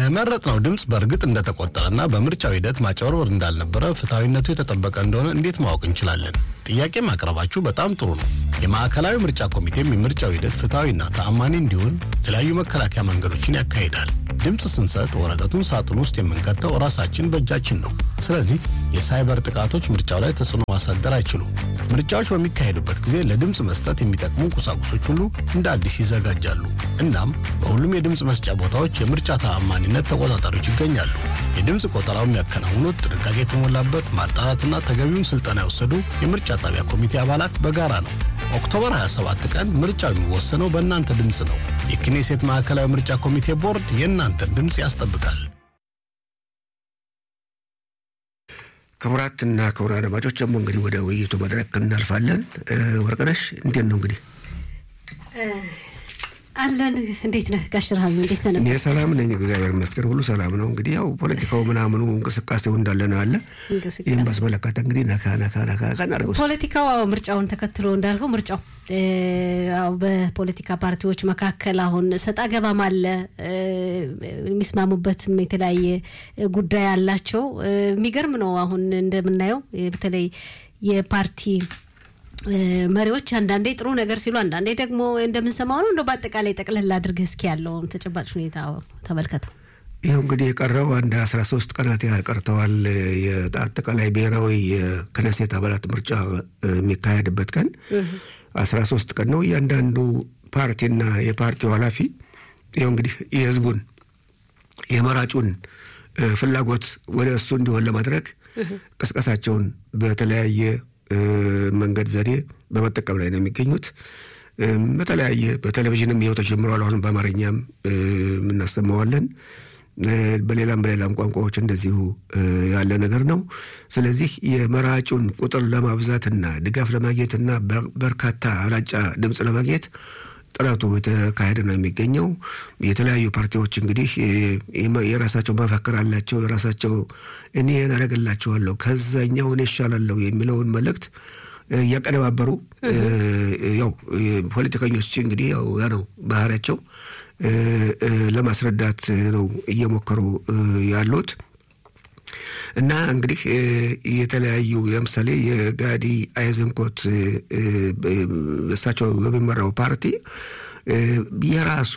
የመረጥነው ድምፅ በእርግጥ እንደተቆጠረና በምርጫው ሂደት ማጭበርበር እንዳልነበረ ፍትሐዊነቱ የተጠበቀ እንደሆነ እንዴት ማወቅ እንችላለን? ጥያቄ ማቅረባችሁ በጣም ጥሩ ነው። የማዕከላዊ ምርጫ ኮሚቴም የምርጫው ሂደት ፍትሐዊና ተአማኒ እንዲሆን የተለያዩ መከላከያ መንገዶችን ያካሂዳል። ድምፅ ስንሰጥ ወረቀቱን ሳጥን ውስጥ የምንከተው ራሳችን በእጃችን ነው። ስለዚህ የሳይበር ጥቃቶች ምርጫው ላይ ተጽዕኖ ማሳደር አይችሉም። ምርጫዎች በሚካሄዱበት ጊዜ ለድምፅ መስጠት የሚጠቅሙ ቁሳቁሶች ሁሉ እንደ አዲስ ይዘጋጃሉ። እናም በሁሉም የድምፅ መስጫ ቦታዎች የምርጫ ተአማኒነት ተቆጣጣሪዎች ይገኛሉ። የድምፅ ቆጠራው የሚያከናውኑት ጥንቃቄ የተሞላበት ማጣራትና ተገቢውን ስልጠና የወሰዱ የምርጫ ጣቢያ ኮሚቴ አባላት በጋራ ነው። ኦክቶበር 27 ቀን ምርጫው የሚወሰነው በእናንተ ድምፅ ነው። የክኔሴት ማዕከላዊ ምርጫ ኮሚቴ ቦርድ የእናንተን ድምፅ ያስጠብቃል። ክቡራትና ክቡራን አድማጮች ደግሞ እንግዲህ ወደ ውይይቱ መድረክ እናልፋለን። ወርቅነሽ እንዴት ነው እንግዲህ አለን እንዴት ነህ ጋሽ ረሃም? እንዴት ሰነ? እኔ ሰላም ነኝ፣ እግዚአብሔር ይመስገን፣ ሁሉ ሰላም ነው። እንግዲህ ያው ፖለቲካው ምናምኑ እንቅስቃሴው እንዳለ ነው አለ። ይህም ባስመለከተ እንግዲህ ነካ ነካ ነካ ነካ እናድርገው። ፖለቲካው ምርጫውን ተከትሎ እንዳልከው ምርጫው ያው በፖለቲካ ፓርቲዎች መካከል አሁን ሰጣ ገባም አለ። የሚስማሙበትም የተለያየ ጉዳይ አላቸው። የሚገርም ነው። አሁን እንደምናየው በተለይ የፓርቲ መሪዎች አንዳንዴ ጥሩ ነገር ሲሉ አንዳንዴ ደግሞ እንደምንሰማው ነው። እንደው በአጠቃላይ ጠቅለል አድርገህ እስኪ ያለውን ተጨባጭ ሁኔታ ተመልከተው። ይኸው እንግዲህ የቀረው አንድ አስራ ሶስት ቀናት ያህል ቀርተዋል። የአጠቃላይ ብሔራዊ የክነሴት አባላት ምርጫ የሚካሄድበት ቀን አስራ ሶስት ቀን ነው። እያንዳንዱ ፓርቲና የፓርቲው ኃላፊ ይኸው እንግዲህ የህዝቡን የመራጩን ፍላጎት ወደ እሱ እንዲሆን ለማድረግ ቅስቀሳቸውን በተለያየ መንገድ ዘዴ በመጠቀም ላይ ነው የሚገኙት። በተለያየ በቴሌቪዥንም ይኸው ተጀምሯል። አሁን በአማርኛም የምናሰማዋለን በሌላም በሌላም ቋንቋዎች እንደዚሁ ያለ ነገር ነው። ስለዚህ የመራጩን ቁጥር ለማብዛትና ድጋፍ ለማግኘትና በርካታ አብላጫ ድምፅ ለማግኘት ጥረቱ የተካሄደ ነው የሚገኘው። የተለያዩ ፓርቲዎች እንግዲህ የራሳቸው መፈክር አላቸው። የራሳቸው እኔ ይህን አደርግላቸዋለሁ ከዛኛው እኔ እሻላለሁ የሚለውን መልእክት እያቀነባበሩ ያው ፖለቲከኞች እንግዲህ ያው ያ ነው ባህሪያቸው ለማስረዳት ነው እየሞከሩ ያሉት። እና እንግዲህ የተለያዩ ለምሳሌ የጋዲ አይዘንኮት እሳቸው የሚመራው ፓርቲ የራሱ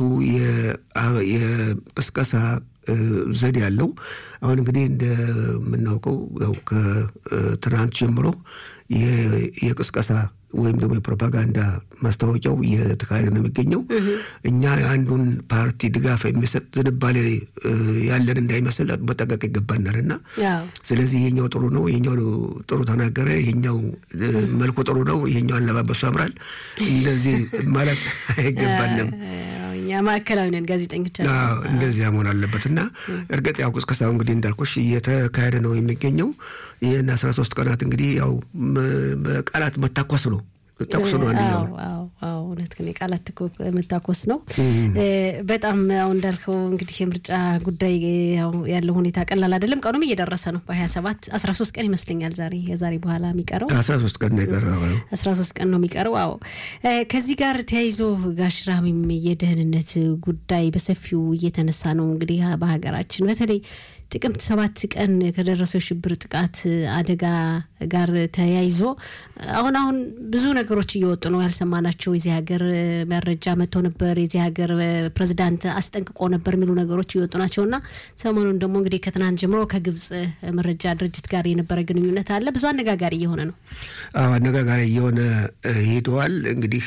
የቅስቀሳ ዘዴ ያለው አሁን እንግዲህ እንደምናውቀው ያው ከትናንት ጀምሮ የቅስቀሳ ወይም ደግሞ የፕሮፓጋንዳ ማስታወቂያው እየተካሄደ ነው የሚገኘው። እኛ የአንዱን ፓርቲ ድጋፍ የሚሰጥ ዝንባሌ ያለን እንዳይመስል መጠንቀቅ ይገባናል እና ስለዚህ ይሄኛው ጥሩ ነው፣ ይሄኛው ጥሩ ተናገረ፣ ይሄኛው መልኩ ጥሩ ነው፣ ይሄኛው አለባበሱ ያምራል፣ እንደዚህ ማለት አይገባንም። እኛ ማዕከላዊ ነን ጋዜጠኞች። እንደዚያ መሆን አለበት እና እርግጥ ያው ቅስቀሳው እንግዲህ እንዳልኩሽ እየተካሄደ ነው የሚገኘው። ይህን አስራ ሶስት ቀናት እንግዲህ ያው በቃላት መታኮስ ነው ተኩስ ነው አንደኛው እውነት ግን የቃላት መታኮስ ነው። በጣም አሁን እንዳልከው እንግዲህ የምርጫ ጉዳይ ያለው ሁኔታ ቀላል አይደለም። ቀኑም እየደረሰ ነው። በሀያ ሰባት አስራ ሶስት ቀን ይመስለኛል ዛሬ የዛሬ በኋላ የሚቀረው አስራ ሶስት ቀን ነው የቀረው። አስራ ሶስት ቀን ነው የሚቀረው። አዎ ከዚህ ጋር ተያይዞ ጋሽ ራሚም የደህንነት ጉዳይ በሰፊው እየተነሳ ነው እንግዲህ በሀገራችን በተለይ ጥቅምት ሰባት ቀን ከደረሰው የሽብር ጥቃት አደጋ ጋር ተያይዞ አሁን አሁን ብዙ ነገሮች እየወጡ ነው ያልሰማናቸው። የዚህ ሀገር መረጃ መጥቶ ነበር፣ የዚህ ሀገር ፕሬዚዳንት አስጠንቅቆ ነበር የሚሉ ነገሮች እየወጡ ናቸው እና ሰሞኑን ደግሞ እንግዲህ ከትናንት ጀምሮ ከግብጽ መረጃ ድርጅት ጋር የነበረ ግንኙነት አለ። ብዙ አነጋጋሪ እየሆነ ነው። አዎ አነጋጋሪ እየሆነ ሄደዋል። እንግዲህ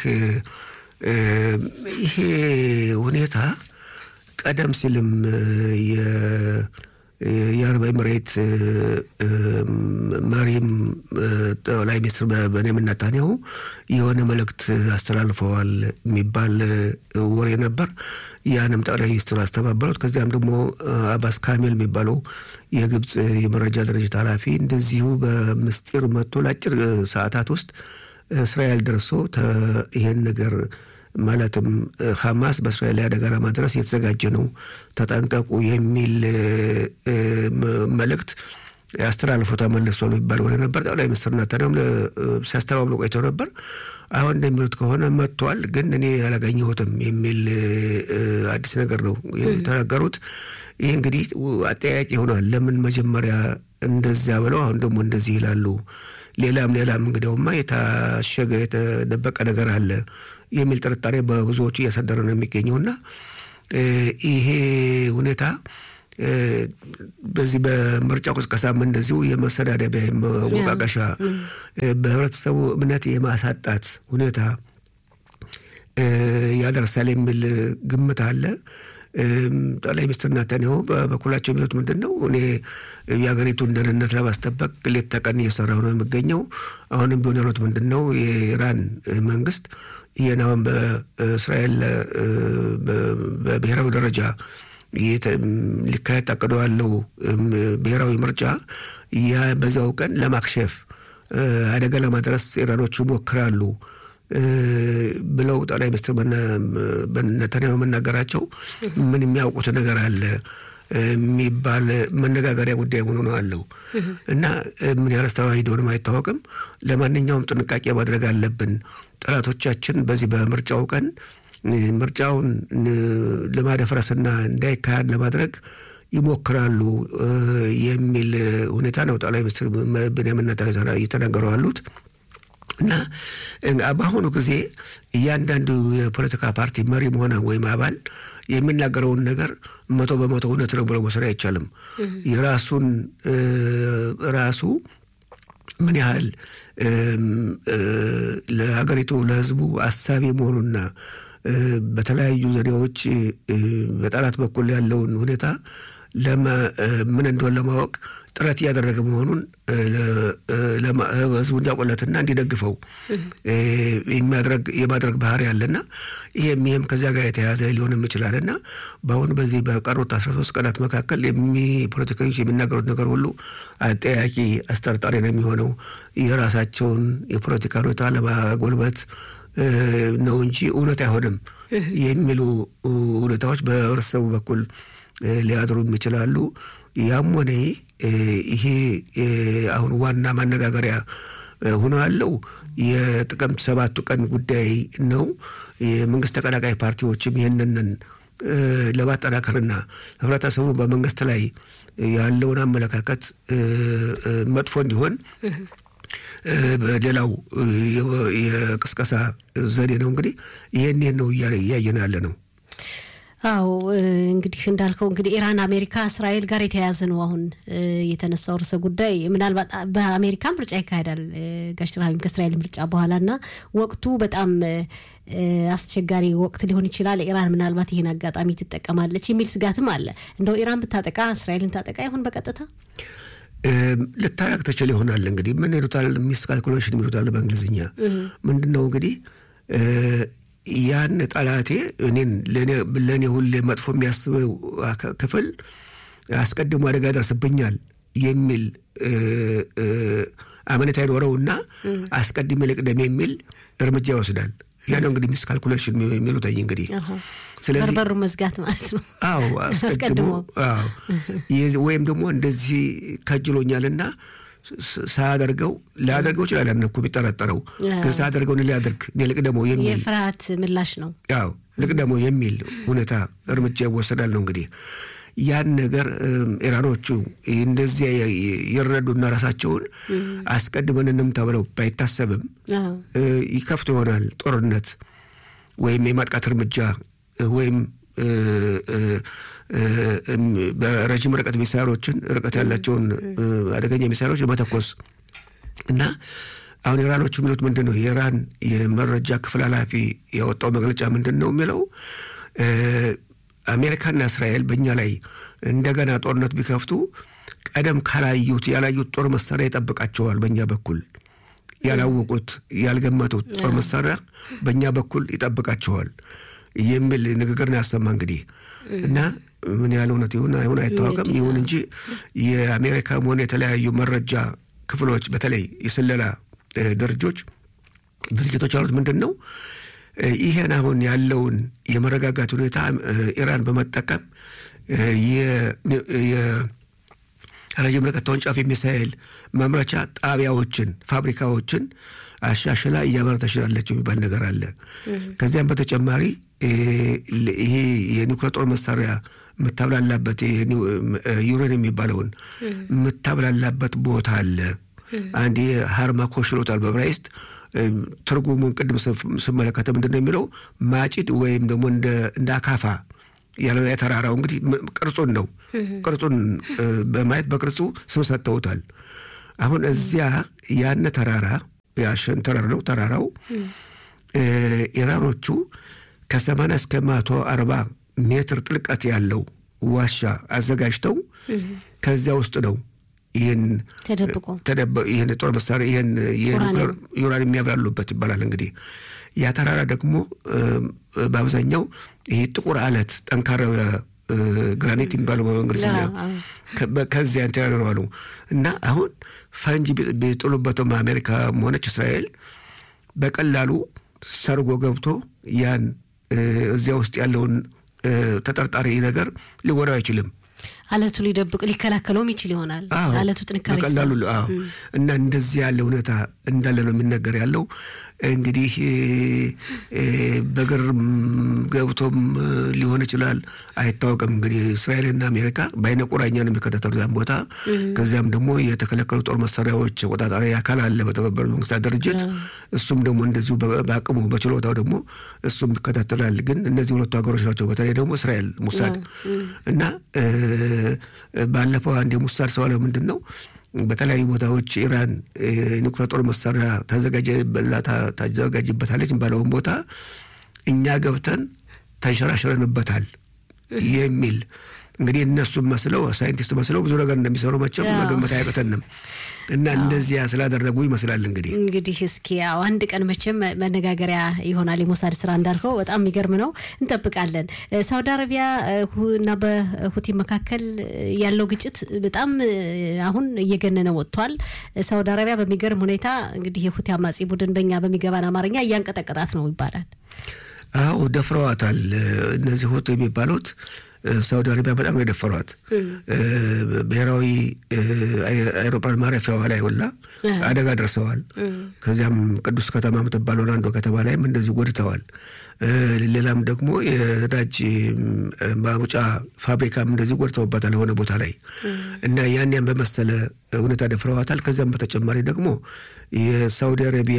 ይሄ ሁኔታ ቀደም ሲልም የአረብ ኤምሬት መሪም ጠቅላይ ሚኒስትር ቤንያሚን ኔታንያሁ የሆነ መልእክት አስተላልፈዋል የሚባል ወሬ ነበር። ያንም ጠቅላይ ሚኒስትሩ አስተባበሉት። ከዚያም ደግሞ አባስ ካሜል የሚባለው የግብፅ የመረጃ ድርጅት ኃላፊ እንደዚሁ በምስጢር መጥቶ ለአጭር ሰዓታት ውስጥ እስራኤል ደርሶ ይሄን ነገር ማለትም ሐማስ በእስራኤል ላይ አደጋ ለማድረስ የተዘጋጀ ነው፣ ተጠንቀቁ የሚል መልእክት አስተላልፎ ተመልሶ ነው የሚባል ሆነ ነበር። ጠቅላይ ሚኒስትር ናታንያሁም ሲያስተባብሉ ቆይተው ነበር። አሁን እንደሚሉት ከሆነ መጥቷል፣ ግን እኔ አላገኘሁትም የሚል አዲስ ነገር ነው የተናገሩት። ይህ እንግዲህ አጠያያቂ ሆኗል። ለምን መጀመሪያ እንደዚያ ብለው አሁን ደግሞ እንደዚህ ይላሉ? ሌላም ሌላም እንግዲያውማ የታሸገ የተደበቀ ነገር አለ የሚል ጥርጣሬ በብዙዎቹ እያሳደረ ነው የሚገኘውና ይሄ ሁኔታ በዚህ በምርጫ ቅስቀሳም እንደዚሁ የመሰዳደቢያ መወቃቀሻ በህብረተሰቡ እምነት የማሳጣት ሁኔታ ያደርሳል የሚል ግምት አለ። ጠቅላይ ሚኒስትር ናታንያሁ በበኩላቸው የሚሉት ምንድን ነው? እኔ የሀገሪቱን ደህንነት ለማስጠበቅ ሌት ተቀን እየሰራሁ ነው የሚገኘው። አሁንም ቢሆን ያሉት ምንድን ነው? የኢራን መንግስት ይህን አሁን በእስራኤል በብሔራዊ ደረጃ ሊካሄድ ታቅዶ ያለው ብሔራዊ ምርጫ ያ በዚያው ቀን ለማክሸፍ አደጋ ለማድረስ ኢራኖቹ ይሞክራሉ ብለው ጠቅላይ ሚኒስትር ነታንያሁ መናገራቸው ምን የሚያውቁት ነገር አለ የሚባል መነጋገሪያ ጉዳይ ሆኖ ነው አለው እና ምን ያህል አስተማማኝ እንደሆነም አይታወቅም። ለማንኛውም ጥንቃቄ ማድረግ አለብን። ጠላቶቻችን በዚህ በምርጫው ቀን ምርጫውን ለማደፍረስና እንዳይካሄድ ለማድረግ ይሞክራሉ የሚል ሁኔታ ነው ጠቅላይ ሚኒስትር ቤንያሚን ኔታንያሁ እየተናገሩ ያሉት። እና በአሁኑ ጊዜ እያንዳንዱ የፖለቲካ ፓርቲ መሪም ሆነ ወይም አባል የሚናገረውን ነገር መቶ በመቶ እውነት ነው ብሎ መውሰድ አይቻልም። የራሱን ራሱ ምን ያህል ለሀገሪቱ ለሕዝቡ አሳቢ መሆኑና በተለያዩ ዘዴዎች በጠላት በኩል ያለውን ሁኔታ ምን እንደሆነ ለማወቅ ጥረት እያደረገ መሆኑን ህዝቡ እንዲያውቁለትና እንዲደግፈው የማድረግ ባህሪ ያለና ይህም ይህም ከዚያ ጋር የተያያዘ ሊሆንም ይችላልና በአሁኑ በዚህ በቀሩት አስራ ሶስት ቀናት መካከል ፖለቲከኞች የሚናገሩት ነገር ሁሉ አጠያቂ አስጠርጣሪ ነው የሚሆነው የራሳቸውን የፖለቲካ ሁኔታ ለማጎልበት ነው እንጂ እውነት አይሆንም የሚሉ ሁኔታዎች በህብረተሰቡ በኩል ሊያድሩ ይችላሉ። ያም ሆነ ይሄ አሁን ዋና ማነጋገሪያ ሆኖ ያለው የጥቅምት ሰባቱ ቀን ጉዳይ ነው። የመንግስት ተቀናቃይ ፓርቲዎችም ይህንንን ለማጠናከርና ህብረተሰቡ በመንግስት ላይ ያለውን አመለካከት መጥፎ እንዲሆን ሌላው የቅስቀሳ ዘዴ ነው። እንግዲህ ይህን ነው እያየን ያለ ነው። አዎ እንግዲህ እንዳልከው እንግዲህ ኢራን፣ አሜሪካ፣ እስራኤል ጋር የተያያዘ ነው አሁን የተነሳው ርዕሰ ጉዳይ። ምናልባት በአሜሪካ ምርጫ ይካሄዳል ጋሽ ረሃቢም ከእስራኤል ምርጫ በኋላ እና ወቅቱ በጣም አስቸጋሪ ወቅት ሊሆን ይችላል። ኢራን ምናልባት ይህን አጋጣሚ ትጠቀማለች የሚል ስጋትም አለ። እንደው ኢራን ብታጠቃ እስራኤልን ታጠቃ ይሆን በቀጥታ ልታረቅ ትችል ይሆናል። እንግዲህ ምን ይሉታል ሚስ ካልኩሌሽን የሚሉታል በእንግሊዝኛ ምንድን ነው እንግዲህ ያን ጠላቴ እኔን ለእኔ ሁሌ መጥፎ የሚያስበው ክፍል አስቀድሞ አደጋ ደርስብኛል የሚል አመኔታ ይኖረውና አስቀድሜ ልቅደም የሚል እርምጃ ይወስዳል። ያ ነው እንግዲህ ሚስ ካልኩሌሽን የሚሉትኝ እንግዲህ ስለዚህ በርበሩ መዝጋት ማለት ነው። አዎ አስቀድሞ ወይም ደግሞ እንደዚህ ከጅሎኛልና ሳያደርገው ሊያደርገው ይችላል። ያን እኮ የሚጠረጠረው ግን ሳያደርገው ሊያደርግ እኔ ልቅደመው የሚል የፍርሃት ምላሽ ነው። ያው ልቅደመው የሚል ሁኔታ እርምጃ ይወሰዳል ነው እንግዲህ ያን ነገር ኢራኖቹ እንደዚያ ይረዱና ራሳቸውን አስቀድመን እንምታ ብለው ባይታሰብም ይከፍቱ ይሆናል ጦርነት ወይም የማጥቃት እርምጃ ወይም በረዥም ርቀት ሚሳይሎችን ርቀት ያላቸውን አደገኛ ሚሳይሎች መተኮስ እና አሁን ኢራኖቹ የሚሉት ምንድን ነው? የኢራን የመረጃ ክፍል ኃላፊ ያወጣው መግለጫ ምንድን ነው የሚለው አሜሪካና እስራኤል በእኛ ላይ እንደገና ጦርነት ቢከፍቱ ቀደም ካላዩት ያላዩት ጦር መሳሪያ ይጠብቃቸዋል። በእኛ በኩል ያላወቁት ያልገመቱት ጦር መሳሪያ በእኛ በኩል ይጠብቃቸዋል የሚል ንግግር ነው ያሰማ እንግዲህ እና ምን ያህል እውነት ይሁን አይሁን አይታወቅም። ይሁን እንጂ የአሜሪካም ሆነ የተለያዩ መረጃ ክፍሎች በተለይ የስለላ ድርጆች ድርጅቶች ያሉት ምንድን ነው ይህን አሁን ያለውን የመረጋጋት ሁኔታ ኢራን በመጠቀም ረዥም ርቀት ተወንጫፊ ሚሳኤል ማምረቻ ጣቢያዎችን፣ ፋብሪካዎችን አሻሽላ እያመረተች ያለችው የሚባል ነገር አለ። ከዚያም በተጨማሪ ይሄ የኒውክሌር ጦር መሳሪያ የምታብላላበት ዩሬን የሚባለውን የምታብላላበት ቦታ አለ። አንድ ሃርማኮሽ ይሉታል በዕብራይስጥ ትርጉሙን ቅድም ስመለከተ ምንድን ነው የሚለው ማጭድ ወይም ደግሞ እንደ አካፋ ያለ የተራራው እንግዲህ ቅርጹን ነው ቅርጹን በማየት በቅርጹ ስም ሰጥተውታል። አሁን እዚያ ያነ ተራራ ያሸን ተራራ ነው ተራራው ኢራኖቹ ከሰማንያ እስከ መቶ አርባ ሜትር ጥልቀት ያለው ዋሻ አዘጋጅተው ከዚያ ውስጥ ነው ይህን ተደብቆ ይህን ጦር መሳሪያ ይህን ዩራን የሚያብላሉበት ይባላል። እንግዲህ ያ ተራራ ደግሞ በአብዛኛው ይሄ ጥቁር አለት ጠንካራ ግራኒት የሚባለው በእንግሊዝኛ ከዚያ እንትን ነው አሉ እና አሁን ፈንጂ ቢጥሉበትም አሜሪካም ሆነች እስራኤል በቀላሉ ሰርጎ ገብቶ ያን እዚያ ውስጥ ያለውን ተጠርጣሪ ነገር ሊጎዳው አይችልም። አለቱ ሊደብቅ ሊከላከለውም ይችል ይሆናል። አለቱ ጥንካሬ በቀላሉ እና እንደዚህ ያለ ሁኔታ እንዳለ ነው የሚነገር ያለው። እንግዲህ በግር ገብቶም ሊሆን ይችላል አይታወቅም። እንግዲህ እስራኤልና አሜሪካ በአይነ ቁራኛ ነው የሚከታተሉ ያን ቦታ። ከዚያም ደግሞ የተከለከሉ ጦር መሳሪያዎች ቆጣጣሪ አካል አለ በተባበሩት መንግስታት ድርጅት። እሱም ደግሞ እንደዚሁ በአቅሙ በችሎታው ደግሞ እሱም ይከታተላል። ግን እነዚህ ሁለቱ ሀገሮች ናቸው። በተለይ ደግሞ እስራኤል ሙሳድ እና ባለፈው አንድ የሙሳድ ሰው አለው ምንድን ነው በተለያዩ ቦታዎች ኢራን ኒውክሌር ጦር መሳሪያ ታዘጋጅበታለች ባለውን ቦታ እኛ ገብተን ተንሸራሽረንበታል የሚል እንግዲህ እነሱም መስለው ሳይንቲስት መስለው ብዙ ነገር እንደሚሰሩ መቼም መገመት አያቅተንም። እና እንደዚያ ስላደረጉ ይመስላል እንግዲህ እንግዲህ እስኪ ያው አንድ ቀን መቼም መነጋገሪያ ይሆናል የሞሳድ ስራ እንዳልከው በጣም የሚገርም ነው። እንጠብቃለን። ሳውዲ አረቢያ እና በሁቲ መካከል ያለው ግጭት በጣም አሁን እየገነነ ወጥቷል። ሳውዲ አረቢያ በሚገርም ሁኔታ እንግዲህ የሁቲ አማጺ ቡድን በእኛ በሚገባን አማርኛ እያንቀጠቀጣት ነው ይባላል። አዎ ደፍረዋታል። እነዚህ ሁቲ የሚባሉት ሳውዲ አረቢያ በጣም ነው የደፈሯት። ብሔራዊ አይሮፕላን ማረፊያዋ ላይ ሁላ አደጋ ደርሰዋል። ከዚያም ቅዱስ ከተማ የምትባለውን አንዷ ከተማ ላይም እንደዚህ ጎድተዋል። ሌላም ደግሞ የነዳጅ ማውጫ ፋብሪካም እንደዚህ ጎድተውባታል የሆነ ቦታ ላይ እና ያን ያን በመሰለ ሁኔታ ደፍረዋታል። ከዚያም በተጨማሪ ደግሞ የሳውዲ አረቢያ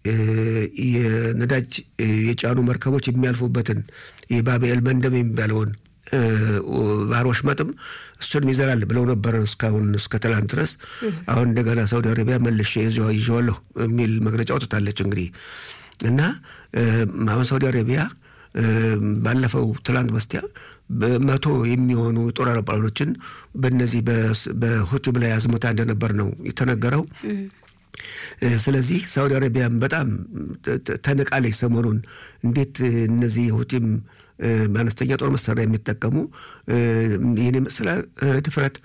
የነዳጅ የጫኑ መርከቦች የሚያልፉበትን የባብኤል መንደብ የሚባለውን ባህር ወሽመጥም እሱንም ይዘራል ብለው ነበር እስካሁን እስከ ትላንት ድረስ። አሁን እንደገና ሳውዲ አረቢያ መልሼ ይዤዋለሁ የሚል መግለጫ አውጥታለች። እንግዲህ እና አሁን ሳውዲ አረቢያ ባለፈው ትላንት በስቲያ በመቶ የሚሆኑ ጦር አውሮፕላኖችን በነዚህ በሁቲም ላይ አዝመታ እንደነበር ነው የተነገረው። ስለዚህ ሳውዲ አረቢያን በጣም ተንቃለች። ሰሞኑን እንዴት እነዚህ የሁቲም በአነስተኛ ጦር መሳሪያ የሚጠቀሙ ይህን የመሰለ ድፍረት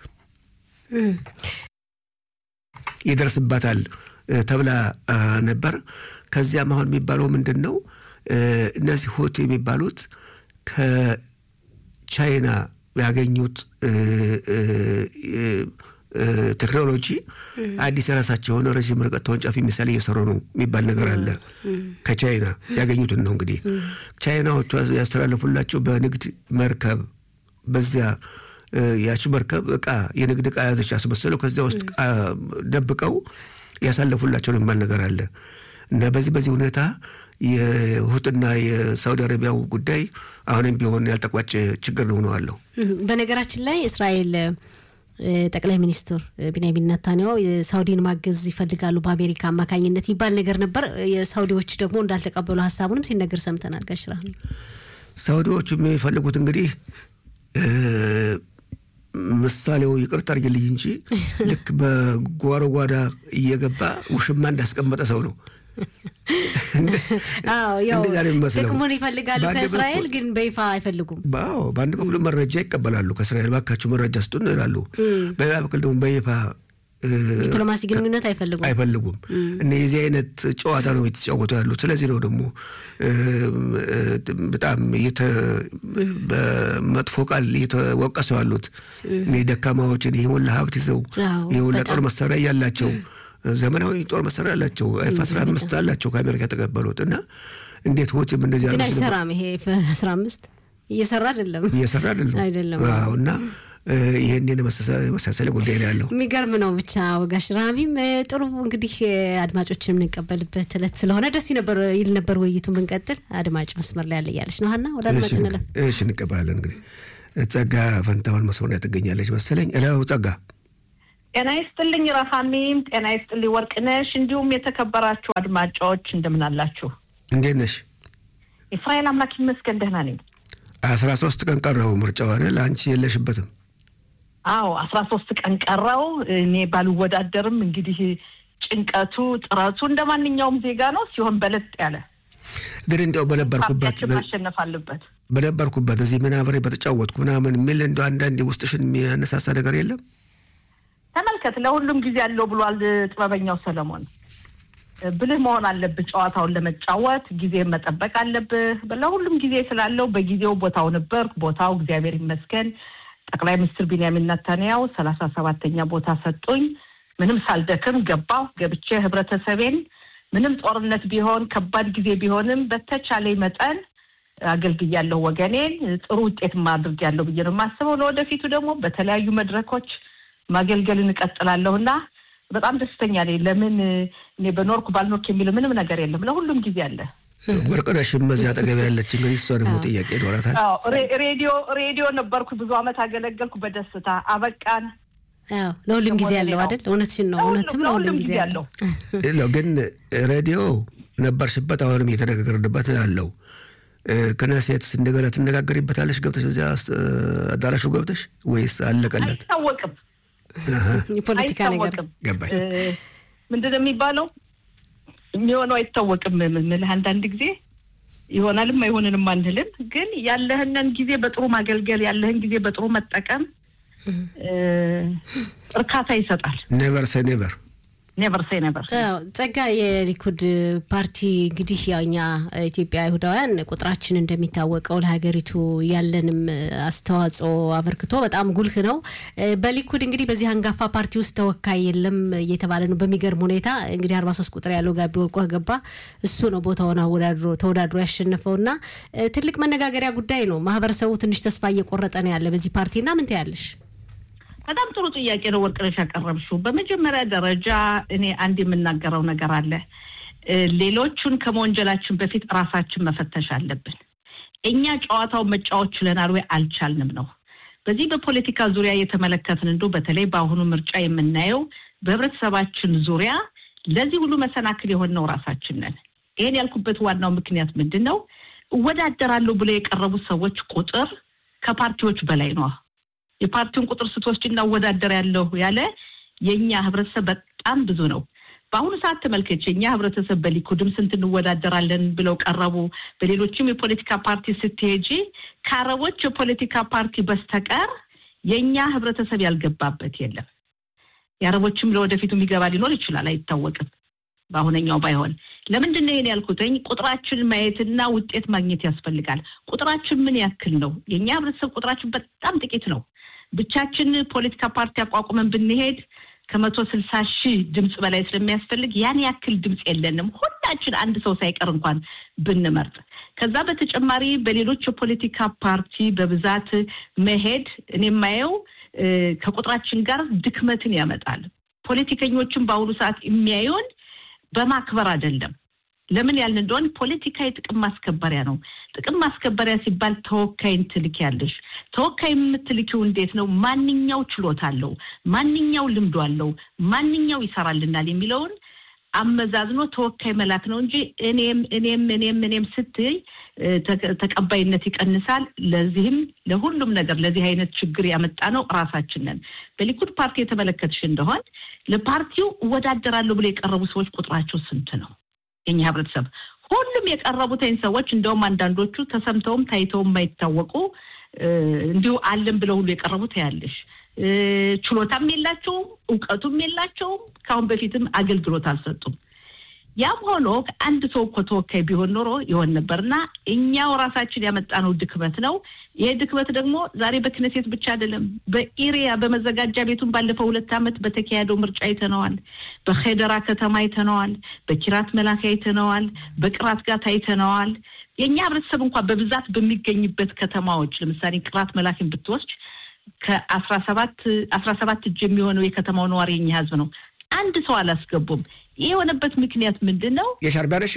ይደርስባታል ተብላ ነበር። ከዚያም አሁን የሚባለው ምንድን ነው? እነዚህ ሁቲ የሚባሉት ከቻይና ያገኙት ቴክኖሎጂ አዲስ የራሳቸው የሆነ ረዥም ርቀት ተወንጫፊ ሚሳይል እየሰሩ ነው የሚባል ነገር አለ። ከቻይና ያገኙትን ነው እንግዲህ ቻይናዎቹ ያስተላለፉላቸው በንግድ መርከብ በዚያ ያቺ መርከብ እቃ የንግድ እቃ ያዘች አስመስለው ከዚያ ውስጥ ደብቀው ያሳለፉላቸው ነው የሚባል ነገር አለ እና በዚህ በዚህ ሁኔታ የሁትና የሳውዲ አረቢያው ጉዳይ አሁንም ቢሆን ያልተቋጨ ችግር ነው ሆነዋለሁ። በነገራችን ላይ እስራኤል ጠቅላይ ሚኒስትር ቢንያሚን ነታንያሁ ሳውዲን ማገዝ ይፈልጋሉ በአሜሪካ አማካኝነት የሚባል ነገር ነበር። የሳውዲዎች ደግሞ እንዳልተቀበሉ ሀሳቡንም ሲነገር ሰምተናል። ጋሽራ ሳውዲዎቹ የሚፈልጉት እንግዲህ ምሳሌው ይቅርታ አድርግልኝ እንጂ ልክ በጓሮ ጓዳ እየገባ ውሽማ እንዳስቀመጠ ሰው ነው። ጥቅሙን ይፈልጋሉ ከእስራኤል ግን በይፋ አይፈልጉም። አዎ በአንድ በኩል መረጃ ይቀበላሉ ከእስራኤል ባካቸው መረጃ ስጡን ይላሉ። በሌላ በኩል ደግሞ በይፋ ዲፕሎማሲ ግንኙነት አይፈልጉም አይፈልጉም እና የዚህ አይነት ጨዋታ ነው የተጫወቱ ያሉት። ስለዚህ ነው ደግሞ በጣም በመጥፎ ቃል እየተወቀሱ ያሉት ደካማዎችን ይህ ሁላ ሀብት ይዘው ይህ ሁላ ጦር መሳሪያ እያላቸው ዘመናዊ ጦር መሳሪያ አላቸው ኤፍ አስራ አምስት አላቸው ከአሜሪካ የተቀበሉት እና እንዴት ሆችም እንደዚህ ግን አይሰራም። ይሄ አስራ አምስት እየሰራ አይደለም እየሰራ አይደለም አይደለም እና ይህን የመሳሰለ ጉዳይ ነው ያለው። የሚገርም ነው ብቻ ወጋሽ ራሚም ጥሩ እንግዲህ አድማጮችን የምንቀበልበት እለት ስለሆነ ደስ ነበር ይል ነበር ውይይቱን ብንቀጥል። አድማጭ መስመር ላይ ያለ እያለች ነው ሀና ወደ አድማጭ እንለም። እሺ እንቀበላለን። እንግዲህ ጸጋ ፈንታውን መስመር ትገኛለች መሰለኝ። እለው ጸጋ ጤና ይስጥልኝ ረሃሚም፣ ጤና ይስጥልኝ ወርቅነሽ፣ እንዲሁም የተከበራችሁ አድማጮች እንደምን አላችሁ? እንዴት ነሽ? የእስራኤል አምላክ ይመስገን ደህና ነኝ። አስራ ሶስት ቀን ቀረው ምርጫው አይደል? አንቺ የለሽበትም? አዎ አስራ ሶስት ቀን ቀረው። እኔ ባልወዳደርም እንግዲህ ጭንቀቱ ጥረቱ እንደ ማንኛውም ዜጋ ነው ሲሆን በለጥ ያለ ግን እንዲያው በነበርኩበት ማሸነፍ አለበት በነበርኩበት እዚህ ምን አብሬ በተጫወትኩ ምናምን የሚል እንደ አንዳንድ ውስጥሽን የሚያነሳሳ ነገር የለም? ተመልከት፣ ለሁሉም ጊዜ አለው ብሏል ጥበበኛው ሰለሞን። ብልህ መሆን አለብህ ጨዋታውን ለመጫወት ጊዜ መጠበቅ አለብህ። ለሁሉም ጊዜ ስላለው በጊዜው ቦታው ነበርኩ። ቦታው እግዚአብሔር ይመስገን ጠቅላይ ሚኒስትር ቢንያሚን ነታንያው ሰላሳ ሰባተኛ ቦታ ሰጡኝ። ምንም ሳልደክም ገባሁ። ገብቼ ህብረተሰቤን ምንም ጦርነት ቢሆን ከባድ ጊዜ ቢሆንም በተቻለኝ መጠን አገልግያለሁ ወገኔን። ጥሩ ውጤት ማድረግ ያለው ብዬ ነው የማስበው። ለወደፊቱ ደግሞ በተለያዩ መድረኮች ማገልገልን እቀጥላለሁ እና በጣም ደስተኛ ነኝ። ለምን እኔ በኖርኩ ባልኖርክ የሚል ምንም ነገር የለም። ለሁሉም ጊዜ አለ። ወርቅነሽም በዚህ አጠገብ ያለች እንግዲህ እሷ ደግሞ ጥያቄ ይኖራታል። ሬዲዮ ሬዲዮ ነበርኩ ብዙ ዓመት አገለገልኩ። በደስታ አበቃን። ለሁሉም ጊዜ አለው አይደል? እውነትሽን ነው። እውነትም ለሁሉም ጊዜ አለው። ግን ሬዲዮ ነበርሽበት፣ አሁንም እየተነጋገርንበት አለው። ክነሴትስ እንደገና ትነጋገሪበታለሽ ገብተሽ እዚያ አዳራሹ ገብተሽ ወይስ አለቀለት? አይታወቅም። የፖለቲካ ነገር ገባኝ። ምንድን ነው የሚባለው? የሚሆነው አይታወቅም። ምልህ አንዳንድ ጊዜ ይሆናልም አይሆንንም አንልም። ግን ያለህንን ጊዜ በጥሩ ማገልገል ያለህን ጊዜ በጥሩ መጠቀም እርካታ ይሰጣል። ኔቨር ሴ ኔቨር ኔቨር ሴ ኔቨር። ጸጋ የሊኩድ ፓርቲ እንግዲህ ያው እኛ ኢትዮጵያ አይሁዳውያን ቁጥራችን እንደሚታወቀው ለሀገሪቱ ያለንም አስተዋጽኦ አበርክቶ በጣም ጉልህ ነው። በሊኩድ እንግዲህ በዚህ አንጋፋ ፓርቲ ውስጥ ተወካይ የለም እየተባለ ነው። በሚገርም ሁኔታ እንግዲህ አርባ ሶስት ቁጥር ያለው ጋቢ ወርቆ ገባ እሱ ነው ቦታውን አወዳድሮ ተወዳድሮ ያሸነፈው እና ትልቅ መነጋገሪያ ጉዳይ ነው። ማህበረሰቡ ትንሽ ተስፋ እየቆረጠ ነው ያለ በዚህ ፓርቲና ምን ትያለሽ? በጣም ጥሩ ጥያቄ ነው ወርቅነሽ ያቀረብሽው። በመጀመሪያ ደረጃ እኔ አንድ የምናገረው ነገር አለ። ሌሎቹን ከመወንጀላችን በፊት ራሳችን መፈተሽ አለብን። እኛ ጨዋታውን መጫወት ችለናል ወይ አልቻልንም ነው። በዚህ በፖለቲካ ዙሪያ የተመለከትን እንዶ በተለይ በአሁኑ ምርጫ የምናየው በህብረተሰባችን ዙሪያ ለዚህ ሁሉ መሰናክል የሆነው ራሳችን ነን። ይህን ያልኩበት ዋናው ምክንያት ምንድን ነው? እወዳደራለሁ ብለው የቀረቡት ሰዎች ቁጥር ከፓርቲዎች በላይ ነው። የፓርቲውን ቁጥር ስትወስድ እናወዳደር ያለሁ ያለ የእኛ ህብረተሰብ በጣም ብዙ ነው። በአሁኑ ሰዓት ተመልከች፣ የእኛ ህብረተሰብ በሊኩድም ስንት እንወዳደራለን ብለው ቀረቡ። በሌሎችም የፖለቲካ ፓርቲ ስትሄጂ ከአረቦች የፖለቲካ ፓርቲ በስተቀር የእኛ ህብረተሰብ ያልገባበት የለም። የአረቦችም ለወደፊቱ የሚገባ ሊኖር ይችላል፣ አይታወቅም። በአሁነኛው ባይሆን ለምንድን ነው ይሄን ያልኩትኝ? ቁጥራችን ማየትና ውጤት ማግኘት ያስፈልጋል። ቁጥራችን ምን ያክል ነው? የእኛ ህብረተሰብ ቁጥራችን በጣም ጥቂት ነው። ብቻችን ፖለቲካ ፓርቲ አቋቁመን ብንሄድ ከመቶ ስልሳ ሺህ ድምፅ በላይ ስለሚያስፈልግ ያን ያክል ድምፅ የለንም። ሁላችን አንድ ሰው ሳይቀር እንኳን ብንመርጥ። ከዛ በተጨማሪ በሌሎች የፖለቲካ ፓርቲ በብዛት መሄድ እኔ የማየው ከቁጥራችን ጋር ድክመትን ያመጣል። ፖለቲከኞችን በአሁኑ ሰዓት የሚያዩን በማክበር አይደለም። ለምን ያልን እንደሆን ፖለቲካ የጥቅም ማስከበሪያ ነው። ጥቅም ማስከበሪያ ሲባል ተወካይን ትልኪያለሽ። ተወካይ የምትልኪው እንዴት ነው? ማንኛው ችሎታ አለው፣ ማንኛው ልምዶ አለው፣ ማንኛው ይሰራልናል የሚለውን አመዛዝኖ ተወካይ መላክ ነው እንጂ እኔም እኔም እኔም እኔም ስትይ ተቀባይነት ይቀንሳል። ለዚህም ለሁሉም ነገር ለዚህ አይነት ችግር ያመጣ ነው ራሳችን ነን። በሊኩድ ፓርቲ የተመለከትሽ እንደሆን ለፓርቲው እወዳደራለሁ ብሎ የቀረቡ ሰዎች ቁጥራቸው ስንት ነው? የኛ ህብረተሰብ ሁሉም የቀረቡትን ሰዎች እንደውም አንዳንዶቹ ተሰምተውም ታይተውም የማይታወቁ እንዲሁ አለን ብለው ሁሉ የቀረቡት ያለሽ ችሎታም የላቸውም፣ እውቀቱም የላቸውም። ከአሁን በፊትም አገልግሎት አልሰጡም። ያም ሆኖ አንድ ሰው እኮ ተወካይ ቢሆን ኖሮ ይሆን ነበር እና እኛው ራሳችን ያመጣነው ድክመት ነው። ይሄ ድክመት ደግሞ ዛሬ በክነሴት ብቻ አይደለም፣ በኢሪያ በመዘጋጃ ቤቱን ባለፈው ሁለት ዓመት በተካሄደው ምርጫ አይተነዋል። በሄደራ ከተማ አይተነዋል። በኪራት መላክ አይተነዋል። በቅራት ጋት አይተነዋል። የእኛ ህብረተሰብ እንኳን በብዛት በሚገኝበት ከተማዎች ለምሳሌ ቅራት መላክን ብትወስድ ከአስራ ሰባት አስራ ሰባት እጅ የሚሆነው የከተማው ነዋሪ የኛ ህዝብ ነው። አንድ ሰው አላስገቡም። ይህ የሆነበት ምክንያት ምንድን ነው? የሻርቢያነሽ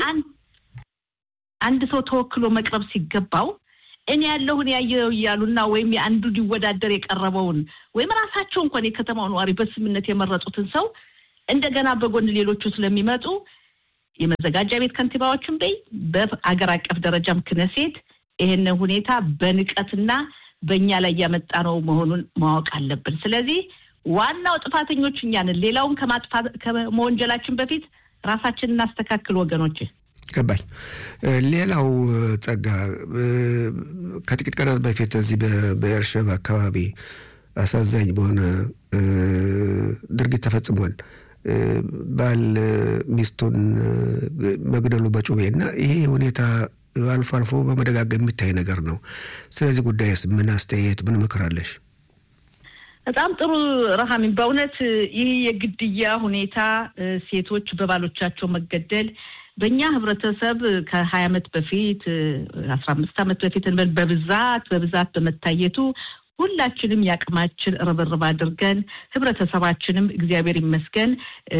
አንድ ሰው ተወክሎ መቅረብ ሲገባው እኔ ያለሁን ያየው እያሉና ወይም የአንዱ ሊወዳደር የቀረበውን ወይም ራሳቸው እንኳን የከተማው ነዋሪ በስምነት የመረጡትን ሰው እንደገና በጎን ሌሎቹ ስለሚመጡ የመዘጋጃ ቤት ከንቲባዎችን በይ በአገር አቀፍ ደረጃም ክነሴት ይሄንን ሁኔታ በንቀትና በእኛ ላይ ያመጣ ነው መሆኑን ማወቅ አለብን። ስለዚህ ዋናው ጥፋተኞች እኛ ነን። ሌላውን ከማጥፋት ከመወንጀላችን በፊት ራሳችንን እናስተካክል ወገኖች። ገባኝ። ሌላው ጸጋ፣ ከጥቂት ቀናት በፊት እዚህ በኤርሸባ አካባቢ አሳዛኝ በሆነ ድርጊት ተፈጽሟል። ባል ሚስቱን መግደሉ በጩቤ እና ይሄ ሁኔታ አልፎ አልፎ በመደጋገም የሚታይ ነገር ነው። ስለዚህ ጉዳይስ ምን አስተያየት፣ ምን ምክር አለሽ? በጣም ጥሩ ረሃሚን፣ በእውነት ይህ የግድያ ሁኔታ ሴቶች በባሎቻቸው መገደል በእኛ ህብረተሰብ ከሀያ ዓመት በፊት አስራ አምስት ዓመት በፊት በብዛት በብዛት በመታየቱ ሁላችንም የአቅማችን ርብርብ አድርገን ህብረተሰባችንም እግዚአብሔር ይመስገን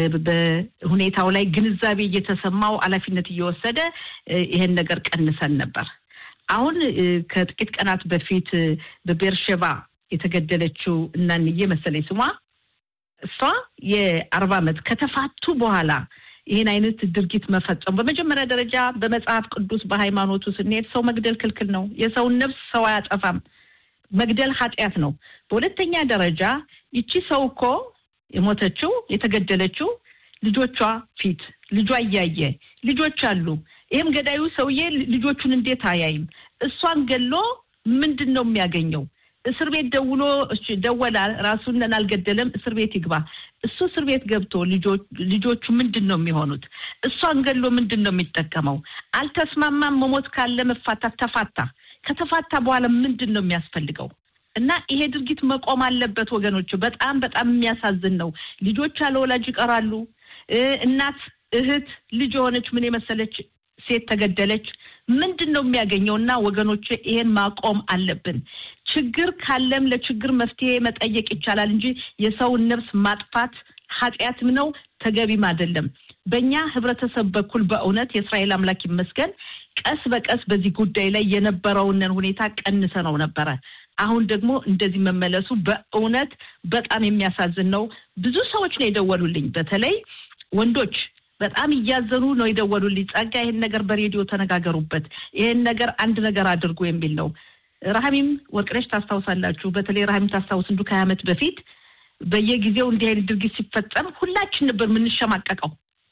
በሁኔታው ላይ ግንዛቤ እየተሰማው ኃላፊነት እየወሰደ ይሄን ነገር ቀንሰን ነበር። አሁን ከጥቂት ቀናት በፊት በቤርሸባ የተገደለችው እናንዬ መሰለኝ ስሟ እሷ የአርባ ዓመት ከተፋቱ በኋላ ይህን አይነት ድርጊት መፈጸሙ በመጀመሪያ ደረጃ በመጽሐፍ ቅዱስ በሃይማኖቱ ስንሄድ ሰው መግደል ክልክል ነው። የሰውን ነፍስ ሰው አያጠፋም። መግደል ኃጢአት ነው። በሁለተኛ ደረጃ ይቺ ሰው እኮ የሞተችው የተገደለችው ልጆቿ ፊት ልጇ እያየ ልጆች አሉ። ይህም ገዳዩ ሰውዬ ልጆቹን እንዴት አያይም? እሷን ገሎ ምንድን ነው የሚያገኘው? እስር ቤት ደውሎ ደወላ፣ ራሱን አልገደለም፣ እስር ቤት ይግባ። እሱ እስር ቤት ገብቶ ልጆቹ ምንድን ነው የሚሆኑት? እሷን ገሎ ምንድን ነው የሚጠቀመው? አልተስማማም። መሞት ካለ መፋታት ተፋታ። ከተፋታ በኋላ ምንድን ነው የሚያስፈልገው? እና ይሄ ድርጊት መቆም አለበት ወገኖች። በጣም በጣም የሚያሳዝን ነው። ልጆች ያለ ወላጅ ይቀራሉ። እናት፣ እህት፣ ልጅ የሆነች ምን የመሰለች ሴት ተገደለች። ምንድን ነው የሚያገኘው? እና ወገኖች ይሄን ማቆም አለብን። ችግር ካለም ለችግር መፍትሄ መጠየቅ ይቻላል እንጂ የሰውን ነፍስ ማጥፋት ኃጢአትም ነው ተገቢም አይደለም። በእኛ ህብረተሰብ በኩል በእውነት የእስራኤል አምላክ ይመስገን ቀስ በቀስ በዚህ ጉዳይ ላይ የነበረውንን ሁኔታ ቀንሰ ነው ነበረ። አሁን ደግሞ እንደዚህ መመለሱ በእውነት በጣም የሚያሳዝን ነው። ብዙ ሰዎች ነው የደወሉልኝ፣ በተለይ ወንዶች በጣም እያዘኑ ነው የደወሉልኝ። ጸጋ፣ ይህን ነገር በሬዲዮ ተነጋገሩበት፣ ይህን ነገር አንድ ነገር አድርጉ የሚል ነው። ረሃሚም ወርቅነሽ ታስታውሳላችሁ። በተለይ ረሃሚም ታስታውስ እንዱ ከሀያ ዓመት በፊት በየጊዜው እንዲህ አይነት ድርጊት ሲፈጸም ሁላችን ነበር የምንሸማቀቀው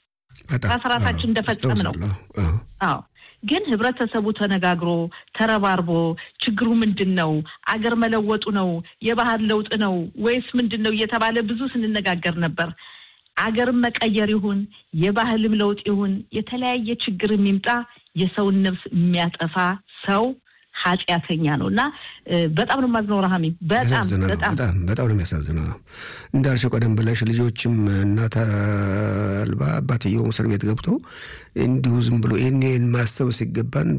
ራስ ራሳችን እንደፈጸም ነው። አዎ ግን ህብረተሰቡ ተነጋግሮ ተረባርቦ ችግሩ ምንድን ነው? አገር መለወጡ ነው? የባህል ለውጥ ነው ወይስ ምንድን ነው እየተባለ ብዙ ስንነጋገር ነበር። አገርም መቀየር ይሁን የባህልም ለውጥ ይሁን የተለያየ ችግር የሚምጣ የሰውን ነፍስ የሚያጠፋ ሰው ኃጢአተኛ ነው እና በጣም ነው የማዝነው። ረሃሚ በጣም በጣም በጣም ነው የሚያሳዝነው። እንዳልሽው ቀደም ብለሽ ልጆችም እናት አልባ አባትየውም እስር ቤት ገብቶ እንዲሁ ዝም ብሎ ይህን ማሰብ ሲገባን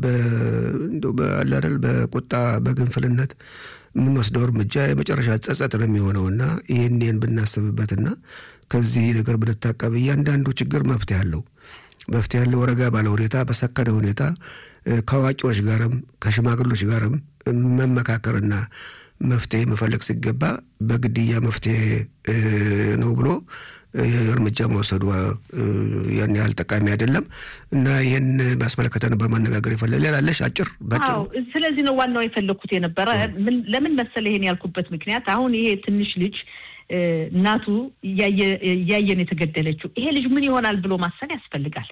አላደል በቁጣ በግንፍልነት የምንወስደው እርምጃ የመጨረሻ ጸጸት ነው የሚሆነውና ይህን ይህን ብናስብበትና ከዚህ ነገር ብንታቀብ እያንዳንዱ ችግር መፍትሄ አለው መፍትሄ ያለው ረጋ ባለ ሁኔታ በሰከነ ሁኔታ ከአዋቂዎች ጋርም ከሽማግሎች ጋርም መመካከርና መፍትሄ መፈለግ ሲገባ በግድያ መፍትሄ ነው ብሎ እርምጃ መውሰዱ ያን ያህል ጠቃሚ አይደለም እና ይህን ባስመለከተ ነበር ማነጋገር የፈለ ሌላለሽ አጭር ባጭሩ። ስለዚህ ነው ዋናው የፈለግኩት የነበረ ለምን መሰለ ይሄን ያልኩበት ምክንያት አሁን ይሄ ትንሽ ልጅ እናቱ እያየን የተገደለችው ይሄ ልጅ ምን ይሆናል ብሎ ማሰብ ያስፈልጋል።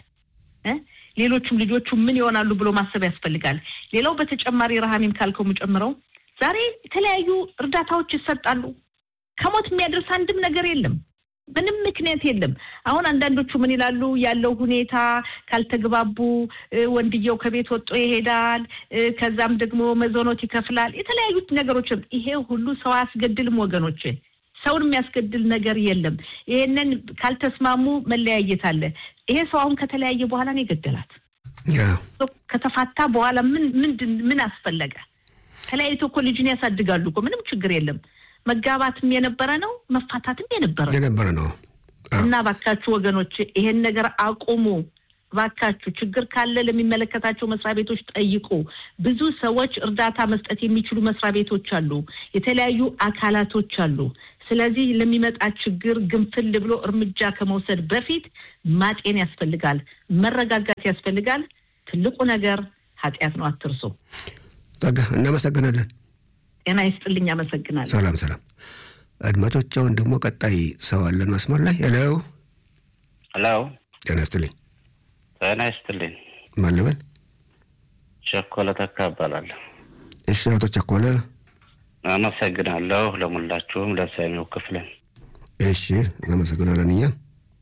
ሌሎቹም ልጆቹ ምን ይሆናሉ ብሎ ማሰብ ያስፈልጋል። ሌላው በተጨማሪ ረሃሚም ካልከው የምጨምረው ዛሬ የተለያዩ እርዳታዎች ይሰጣሉ። ከሞት የሚያደርስ አንድም ነገር የለም። ምንም ምክንያት የለም። አሁን አንዳንዶቹ ምን ይላሉ? ያለው ሁኔታ ካልተግባቡ ወንድየው ከቤት ወጥቶ ይሄዳል፣ ከዛም ደግሞ መዞኖት ይከፍላል። የተለያዩ ነገሮች ይሄ ሁሉ ሰው አያስገድልም ወገኖች፣ ሰውን የሚያስገድል ነገር የለም። ይሄንን ካልተስማሙ መለያየት አለ። ይሄ ሰው አሁን ከተለያየ በኋላ ነው የገደላት። ከተፋታ በኋላ ምን ምንድን ምን አስፈለገ? ተለያይቶ እኮ ልጅን ያሳድጋሉ እኮ ምንም ችግር የለም። መጋባትም የነበረ ነው፣ መፋታትም የነበረ የነበረ ነው። እና ባካችሁ ወገኖች ይሄን ነገር አቁሙ። ባካችሁ ችግር ካለ ለሚመለከታቸው መስሪያ ቤቶች ጠይቁ። ብዙ ሰዎች እርዳታ መስጠት የሚችሉ መስሪያ ቤቶች አሉ፣ የተለያዩ አካላቶች አሉ። ስለዚህ ለሚመጣ ችግር ግንፍል ብሎ እርምጃ ከመውሰድ በፊት ማጤን ያስፈልጋል፣ መረጋጋት ያስፈልጋል። ትልቁ ነገር ኃጢአት ነው፣ አትርሱ። ጸጋ እናመሰግናለን። ጤና ይስጥልኝ። አመሰግናለሁ። ሰላም ሰላም። አድማጮች፣ አሁን ደግሞ ቀጣይ ሰው አለን መስመር ላይ። ሄሎ ሄሎ። ጤና ይስጥልኝ። ጤና ይስጥልኝ። ማን ልበል? ቸኮለ ተካ እባላለሁ። እሺ፣ አቶ ቸኮለ አመሰግናለሁ። ለሙላችሁም ለሰሚው ክፍልን እሺ፣ እናመሰግናለን። እኛ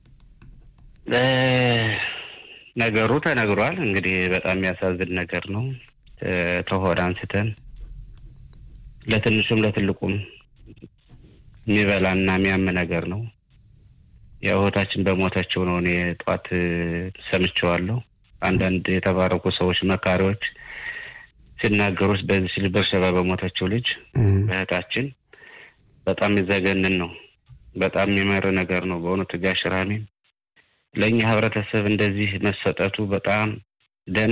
ነገሩ ተነግሯል። እንግዲህ በጣም የሚያሳዝን ነገር ነው። ተሆድ አንስተን ለትንሹም ለትልቁም የሚበላና የሚያም ነገር ነው። ያው እህታችን በሞተችው ነው። እኔ ጠዋት ሰምቼዋለሁ። አንዳንድ የተባረኩ ሰዎች መካሪዎች ሲናገሩት በዚህ ሲል በርሸባ በሞተችው ልጅ እህታችን በጣም የሚዘገንን ነው። በጣም የሚመር ነገር ነው በእውነቱ ጋሽ ራሜን ለእኛ ህብረተሰብ እንደዚህ መሰጠቱ በጣም ደህና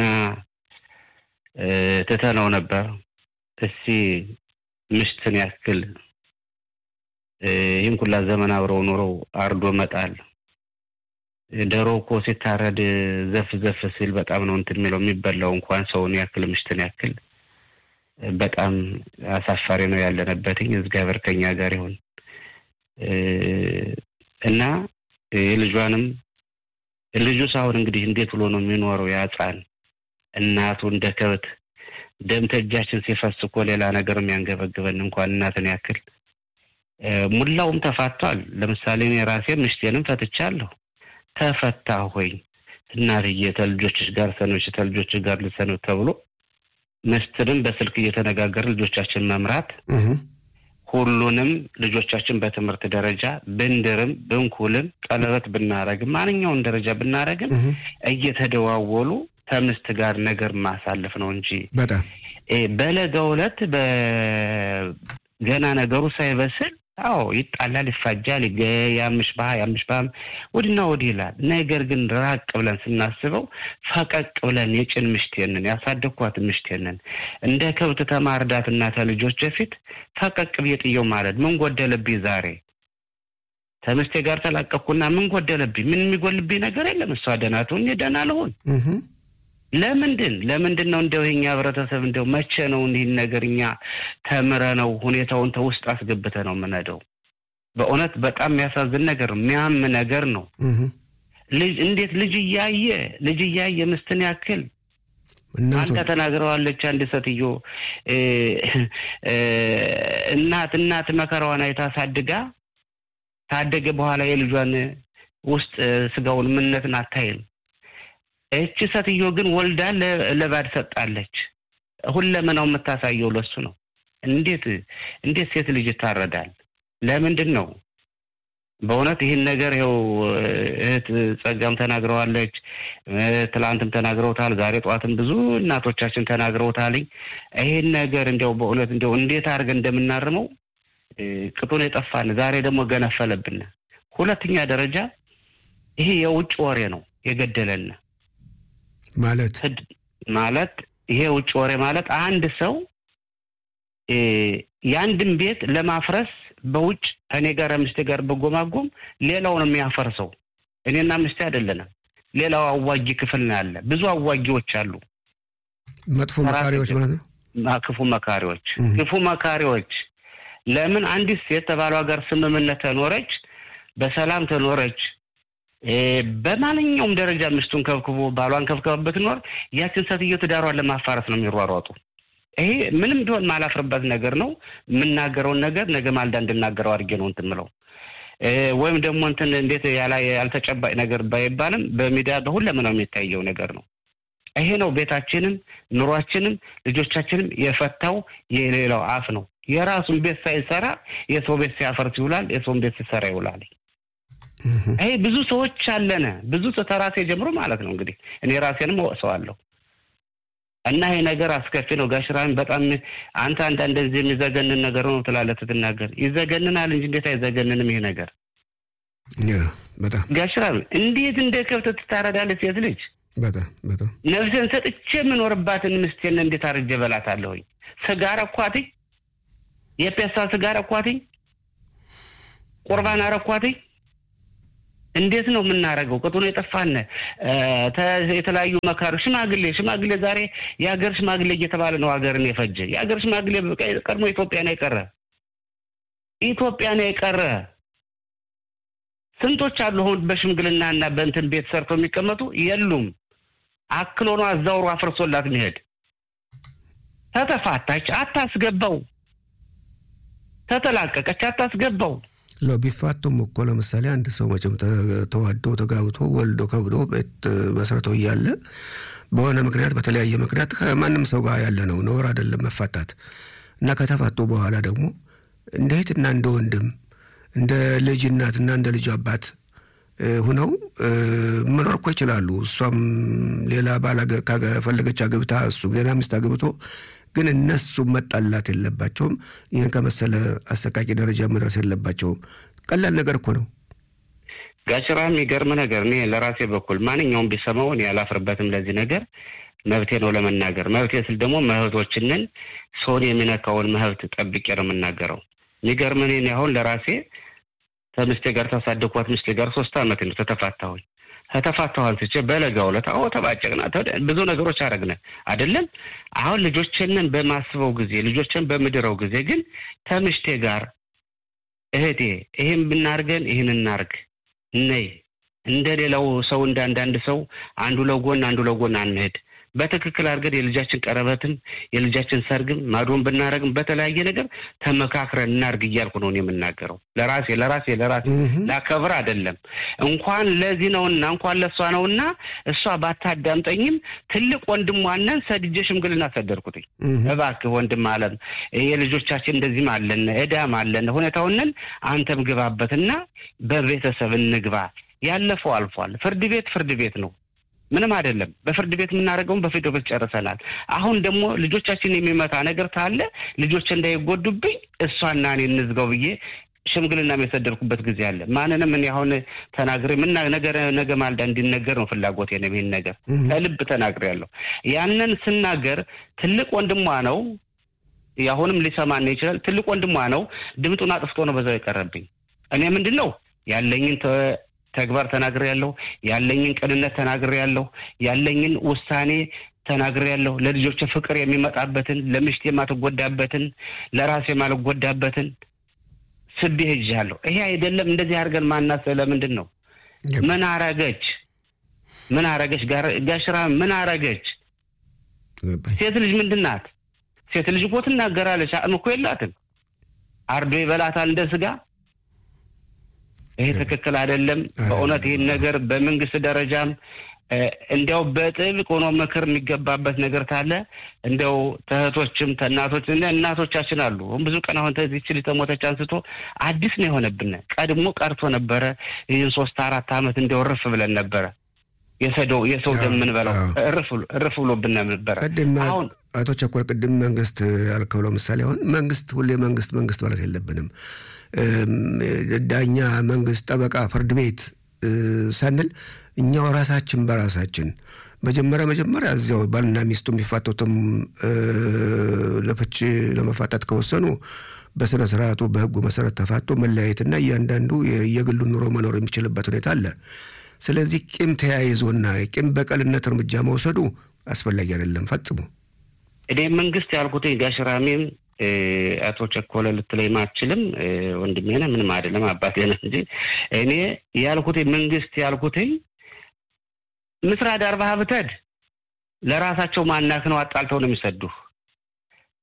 ትተነው ነበር። እስቲ ምሽትን ያክል ይህን ኩላ ዘመን አብረው ኑረው አርዶ መጣል። ዶሮ እኮ ሲታረድ ዘፍ ዘፍ ሲል በጣም ነው እንትን የሚለው የሚበላው እንኳን ሰውን ያክል ምሽትን ያክል በጣም አሳፋሪ ነው ያለንበትኝ። እግዚአብሔር ከኛ ጋር ይሁን እና የልጇንም ልጁ ሳሁን እንግዲህ እንዴት ብሎ ነው የሚኖረው? ያጻን እናቱ እንደ ከብት ደም ተእጃችን ሲፈስ እኮ ሌላ ነገር የሚያንገበግበን እንኳን እናትን ያክል ሙላውም ተፋቷል። ለምሳሌ እኔ ራሴ ምሽቴንም ፈትቻለሁ። ተፈታ ሆኝ እናትዬ ተልጆችሽ ጋር ሰኖች ተልጆችሽ ጋር ልሰነው ተብሎ ምስትንም በስልክ እየተነጋገር ልጆቻችን መምራት ሁሉንም ልጆቻችን በትምህርት ደረጃ ብንድርም ብንኩልም ቀለበት ብናረግም ማንኛውን ደረጃ ብናረግም እየተደዋወሉ ከምስት ጋር ነገር ማሳለፍ ነው እንጂ በጣም በለጋው ዕለት ገና ነገሩ ሳይበስል አዎ ይጣላል፣ ይፋጃል፣ ያምሽ ባህ ያምሽ ባህ ወዲና ወዲህ ይላል። ነገር ግን ራቅ ብለን ስናስበው ፈቀቅ ብለን የጭን ምሽቴንን ያሳደግኳት ምሽቴንን እንደ ከብት ተማርዳት እና ተልጆች በፊት ፈቀቅ ብዬ ጥየው ማለት ምን ጎደለብኝ ዛሬ ከምስቴ ጋር ተላቀቅኩና ምን ጎደለብኝ? ምን የሚጎልብኝ ነገር የለም። እሷ ደህና ትሁን፣ እኔ ደህና ልሁን። ለምንድን ለምንድን ነው እንደው የኛ ህብረተሰብ እንደው መቼ ነው ይህን ነገር እኛ ተምረ ነው ሁኔታውን ተውስጥ አስገብተ ነው የምንሄደው? በእውነት በጣም የሚያሳዝን ነገር የሚያም ነገር ነው። ልጅ እንዴት ልጅ እያየ ልጅ እያየ ምስትን ያክል አንተ ተናግረዋለች። አንድ ሴትዮ እናት እናት መከራዋን አይታ ሳድጋ ታደገ በኋላ የልጇን ውስጥ ስጋውን ምነትን አታይም። እቺ ሴትዮ ግን ወልዳ ለባድ ሰጣለች። ሁለመናው የምታሳየው ለሱ ነው። እንዴት እንዴት ሴት ልጅ ይታረዳል? ለምንድን ነው? በእውነት ይህን ነገር ይኸው እህት ጸጋም ተናግረዋለች፣ ትላንትም ተናግረውታል፣ ዛሬ ጠዋትም ብዙ እናቶቻችን ተናግረውታልኝ። ይህን ነገር እንዲያው በእውነት እንዲያው እንዴት አድርገን እንደምናርመው ቅጡን የጠፋን ዛሬ ደግሞ ገነፈለብን። ሁለተኛ ደረጃ ይሄ የውጭ ወሬ ነው የገደለን ማለት ማለት ይሄ ውጭ ወሬ ማለት አንድ ሰው የአንድን ቤት ለማፍረስ በውጭ ከኔ ጋር ምስቴ ጋር በጎማጎም ሌላውን የሚያፈርሰው እኔና ምስቴ አይደለንም። ሌላው አዋጊ ክፍል ነው ያለ። ብዙ አዋጊዎች አሉ። መጥፎ መካሪዎች ማለት ነው። ክፉ መካሪዎች፣ ክፉ መካሪዎች። ለምን አንዲት ሴት ከባሏ ጋር ስምምነት ተኖረች፣ በሰላም ተኖረች፣ በማንኛውም ደረጃ ሚስቱን ከብክቦ ባሏን ከብከባ ብትኖር ያችን ሴትዮ ትዳሯን ለማፋረስ ነው የሚሯሯጡ። ይሄ ምንም ቢሆን ማላፍርበት ነገር ነው። የምናገረውን ነገር ነገ ማልዳ እንድናገረው አድርጌ ነው እንትን ምለው ወይም ደግሞ እንትን እንዴት ያልተጨባጭ ነገር ባይባልም በሚዲያ በሁለመናው የሚታየው ነገር ነው። ይሄ ነው ቤታችንም ኑሯችንም ልጆቻችንም የፈታው የሌላው አፍ ነው። የራሱን ቤት ሳይሰራ የሰው ቤት ሲያፈርስ ይውላል፣ የሰውን ቤት ሲሰራ ይውላል። ይሄ ብዙ ሰዎች አለነ ብዙ ተራሴ ጀምሮ ማለት ነው እንግዲህ እኔ ራሴንም ወቅሰዋለሁ። እና ይሄ ነገር አስከፊ ነው። ጋሽራሚ በጣም አንተ አንዳንድ እንደዚህ የሚዘገንን ነገር ነው ትላለህ ስትናገር፣ ይዘገንናል እንጂ እንዴት አይዘገንንም ይሄ ነገር። በጣም ጋሽራሚ እንዴት እንደ ከብት ትታረዳለች ሴት ልጅ? በጣም በጣም ነፍሴን ሰጥቼ የምኖርባትን ምስቴን እንዴት አርጄ በላታለሁኝ? ስጋ ረኳትኝ፣ የፔሳ ስጋ ረኳትኝ፣ ቁርባን አረኳትኝ። እንዴት ነው የምናደርገው? ቅጡ ነው የጠፋን። የተለያዩ መካሪ ሽማግሌ ሽማግሌ ዛሬ የሀገር ሽማግሌ እየተባለ ነው ሀገርን የፈጀ የሀገር ሽማግሌ ቀድሞ ኢትዮጵያ ነው የቀረ ኢትዮጵያ ነው የቀረ። ስንቶች አሉ አሁን በሽምግልና እና በእንትን ቤት ሰርተው የሚቀመጡ የሉም። አክሎ ነው አዛውሮ አፍርሶላት መሄድ። ተተፋታች አታስገባው፣ ተተላቀቀች አታስገባው። ለው ቢፋቱም እኮ ለምሳሌ አንድ ሰው መቼም ተዋዶ ተጋብቶ ወልዶ ከብዶ ቤት መስረቶ እያለ በሆነ ምክንያት በተለያየ ምክንያት ከማንም ሰው ጋር ያለ ነው ነውር አይደለም መፋታት እና ከተፋቱ በኋላ ደግሞ እንደ እህትና እንደ ወንድም እንደ ልጅ እናትና እንደ ልጅ አባት ሁነው መኖር እኮ ይችላሉ። እሷም ሌላ ባል ካፈለገች አግብታ እሱም ሌላ ሚስት አግብቶ ግን እነሱ መጣላት የለባቸውም። ይህን ከመሰለ አሰቃቂ ደረጃ መድረስ የለባቸውም። ቀላል ነገር እኮ ነው። ጋሽራ የሚገርም ነገር እኔ ለራሴ በኩል ማንኛውም ቢሰማው እኔ አላፍርበትም። ለዚህ ነገር መብቴ ነው ለመናገር። መብቴ ስል ደግሞ መብቶችንን ሰውን የሚነካውን መብት ጠብቄ ነው የምናገረው። የሚገርም እኔ አሁን ለራሴ ከምስቴ ጋር ታሳደኳት ምስቴ ጋር ሶስት ዓመት ነው ተተፋታሁኝ። ከተፋታሁ አንስቼ በለጋው ዕለት አዎ ተባጨቅና ብዙ ነገሮች አረግነ አይደለም። አሁን ልጆችንን በማስበው ጊዜ ልጆችን በምድረው ጊዜ ግን ከምሽቴ ጋር እህቴ ይህን ብናርገን ይህን እናርግ ነይ እንደ ሌላው ሰው እንደ አንዳንድ ሰው አንዱ ለጎን አንዱ ለጎን አንሄድ። በትክክል አድርገን የልጃችን ቀረበትም የልጃችን ሰርግም ማዶን ብናረግም በተለያየ ነገር ተመካክረን እናርግ እያልኩ ነው የምናገረው። ለራሴ ለራሴ ለራሴ ላከብር አይደለም እንኳን ለዚህ ነውና እንኳን ለእሷ ነውና እሷ ባታዳምጠኝም ትልቅ ወንድሟነን ሰድጄ ሽምግልና ሰደርኩትኝ። እባክህ ወንድም አለም የልጆቻችን እንደዚህም አለን እዳም አለን ሁኔታውንን አንተም ግባበትና በቤተሰብ እንግባ። ያለፈው አልፏል። ፍርድ ቤት ፍርድ ቤት ነው። ምንም አይደለም። በፍርድ ቤት የምናደርገውን በፍርድ ቤት ጨርሰናል። አሁን ደግሞ ልጆቻችን የሚመታ ነገር ካለ ልጆች እንዳይጎዱብኝ እሷና እኔ እንዝጋው ብዬ ሽምግልና የሰደድኩበት ጊዜ አለ። ማንንም እኔ አሁን ተናግሬ ምና ነገር ነገ ማልዳ እንዲነገር ነው ፍላጎቴ ነው። ይህን ነገር ከልብ ተናግሬ ያለሁ ያንን ስናገር ትልቅ ወንድሟ ነው። አሁንም ሊሰማን ይችላል። ትልቅ ወንድሟ ነው። ድምጡን አጥፍቶ ነው በዛው የቀረብኝ። እኔ ምንድን ነው ያለኝን ተግባር ተናግሬ ያለሁ ያለኝን ቅንነት ተናግሬ ያለሁ ያለኝን ውሳኔ ተናግሬ ያለሁ ለልጆች ፍቅር የሚመጣበትን ለምሽት የማትጎዳበትን ለራሴ የማልጎዳበትን ስቤ ሄጃለሁ። ይሄ አይደለም እንደዚህ አድርገን ማናስ ለምንድን ነው? ምን አረገች? ምን አረገች? ጋሽራ ምን አረገች? ሴት ልጅ ምንድን ናት? ሴት ልጅ እኮ ትናገራለች። አቅም እኮ የላትም። አርዶ ይበላታል እንደ ስጋ ይሄ ትክክል አይደለም። በእውነት ይህን ነገር በመንግስት ደረጃም እንዲያው በጥብቅ ሆኖ ምክር የሚገባበት ነገር ካለ እንዲያው ተእህቶችም ተእናቶች እናቶቻችን አሉ። ብዙ ቀን አሁን ተዚች ልጅ ተሞተች አንስቶ አዲስ ነው የሆነብን። ቀድሞ ቀርቶ ነበረ። ይህን ሶስት አራት ዓመት እንዲያው እርፍ ብለን ነበረ። የሰደው የሰው ደም የምንበላው እርፍ ብሎብን ነበረ። ቅድም አቶ ቸኮል ቅድም መንግስት ያልከው ለምሳሌ አሁን መንግስት ሁሌ መንግስት መንግስት ማለት የለብንም ዳኛ፣ መንግስት፣ ጠበቃ፣ ፍርድ ቤት ሳንል እኛው ራሳችን በራሳችን መጀመሪያ መጀመሪያ እዚያው ባልና ሚስቱ የሚፋቱትም ለፍች ለመፋታት ከወሰኑ በስነ ስርዓቱ በህጉ መሰረት ተፋቶ መለያየትና እያንዳንዱ የግሉን ኑሮ መኖር የሚችልበት ሁኔታ አለ። ስለዚህ ቂም ተያይዞና ቂም በቀልነት እርምጃ መውሰዱ አስፈላጊ አይደለም ፈጽሞ። እኔ መንግስት ያልኩት ጋሽራሜም አቶ ቸኮለ ልትለኝ አትችልም። ወንድሜ ነህ፣ ምንም አይደለም፣ አባቴ ነህ እንጂ እኔ ያልኩት መንግስት ያልኩትኝ ምስራ ዳር ብትሄድ ለራሳቸው ማናክ ነው አጣልተው ነው የሚሰዱህ።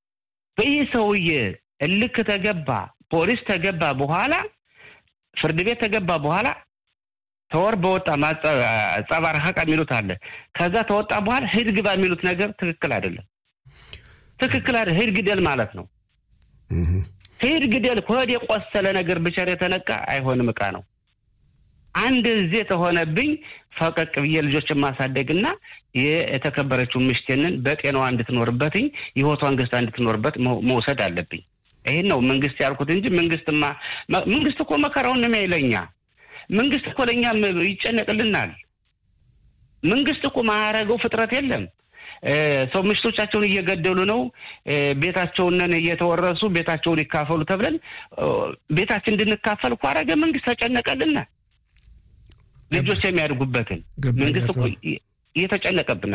በይህ ሰውዬ እልክ ተገባ፣ ፖሊስ ተገባ በኋላ ፍርድ ቤት ተገባ በኋላ ተወር በወጣ ጸባር ሀቃ የሚሉት አለ። ከዛ ተወጣ በኋላ ሂድ ግባ የሚሉት ነገር ትክክል አይደለም። ትክክል አይደለም። ሂድ ግደል ማለት ነው። ሂድ ግደል ከወድ የቆሰለ ነገር ብቻ የተነካ አይሆንም። እቃ ነው። አንድ ዜ ተሆነብኝ ፈቀቅ ብዬ ልጆችን ማሳደግና የተከበረችው ምሽቴንን በጤናዋ እንድትኖርበትኝ ህይወቷን ገዝታ እንድትኖርበት መውሰድ አለብኝ። ይህን ነው መንግስት ያልኩት እንጂ መንግስትማ መንግስት እኮ መከራውን ነው የሚያይለኛ መንግስት እኮ ለእኛ ይጨነቅልናል። መንግስት እኮ ማያረገው ፍጥረት የለም። ሰው ምሽቶቻቸውን እየገደሉ ነው። ቤታቸውንን እየተወረሱ ቤታቸውን ይካፈሉ ተብለን ቤታችን እንድንካፈል እኮ አረገ መንግስት ተጨነቀልና ልጆች የሚያድጉበትን መንግስት እኮ እየተጨነቀብን